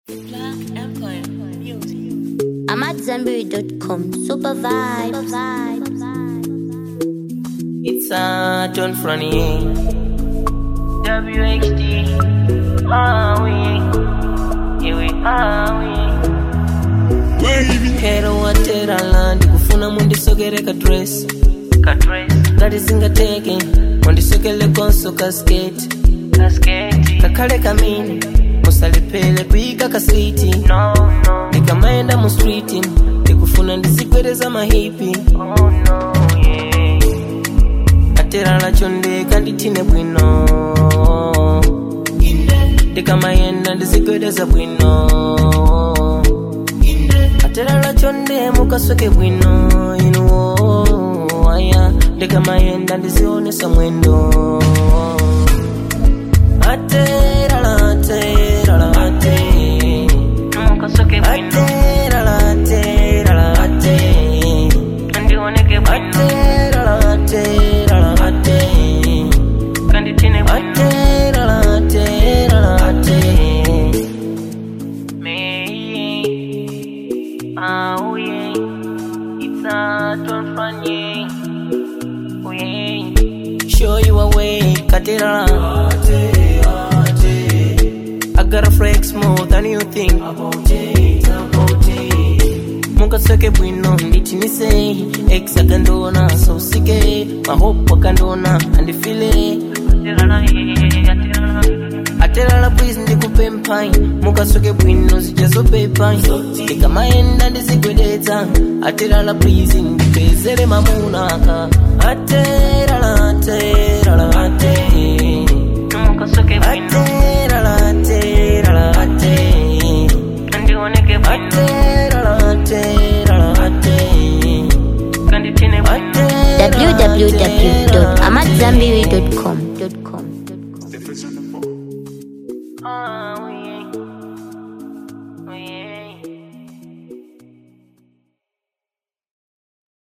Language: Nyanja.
Black Empire Music. I'm at Zenberry.com. Super vibes. It's a John Fronier. WHD. Are we? Here we are we. Kero watera land kufuna mundisogere ka dress ka dress ngati zingateke mundisokele konso ka skate ka skate kakale kamini musalepele kuyika ka siti no no ndikamaenda mu street ndikufuna ndizigwereza mahipi oh no yeah atera lacho ndikandithine bwino ndikamayenda ndizigwedeza bwino atera lacho nde mukasoke bwino inuwo aya ndikamayenda ndizionesa mwendo aterala aterala ate aterala aterala ate aterala aterala ate aterala aterala ate Me, ah, oh yeah, it's a John Franye, oh yeah. Show you a way, Katera. I got a flex more than you think about it, about it. Mukasake bwino nditinise ex akandona so sike mahope akandona andifile aterala please ndikupe mpayi mukasoke bwino zijazopepa ndikamaenda ndizigwedeza aterala please ndipezere mamunaka aterala aterala ate aterala aterala ate aterala aterala ate www.amatzambiri.com. Ah, oh yeah.